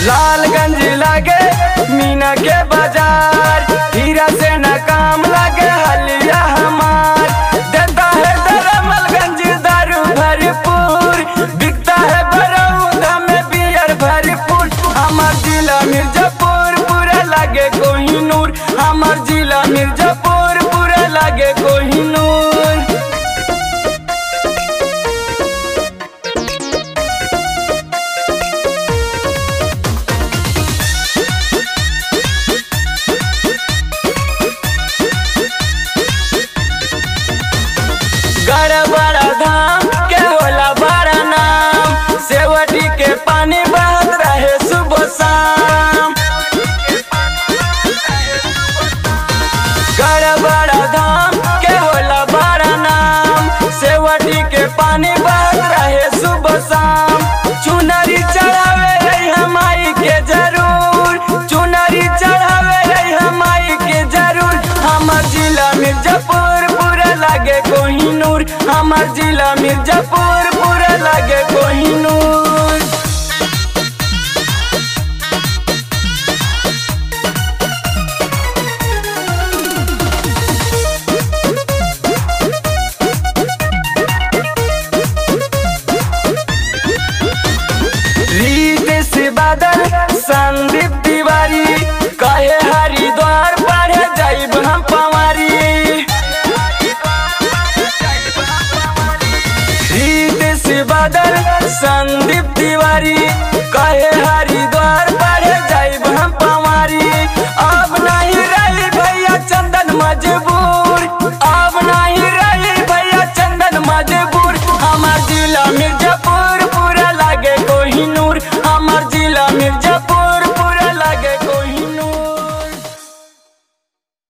लालगंज लागे मीना के बाजार हीरा से न काम लागे हलिया हमार देता है दरमलगंज दारू भरपूर बिकता है बरौदा में बियर भरपूर हमार जिला मिर्जापुर पूरा लागे कोहिनूर हमार जिला मिर्जापुर पूरा लागे कोहिनूर गड़ बड़ा धाम के होला बड़ा नाम सेवटी के पानी बहत रहे सुबह शाम गड़ बड़ा धाम के होला बड़ा नाम सेवटी के पानी बहत रहे सुबह शाम चुनरी चढ़ावे रही हमाई के जरूर चुनरी चढ़ावे रही हमाई के जरूर हमार जिला मिर्जापुर पूरा लागे कोहिनूर हमार जिला मिर्जापुर पूरा लागे कोहिनूर रीत से बादल संदीप तिवारी कहे हरिद्वार पढ़े जाइब हम पवारी रीत से बादल संदीप तिवारी कहे हरिद्वार पढ़े जाइब हम पवारी अब नहीं रही भैया चंदन मजबूर अब नहीं रही भैया चंदन मजबूर हमार जिला मिर्जा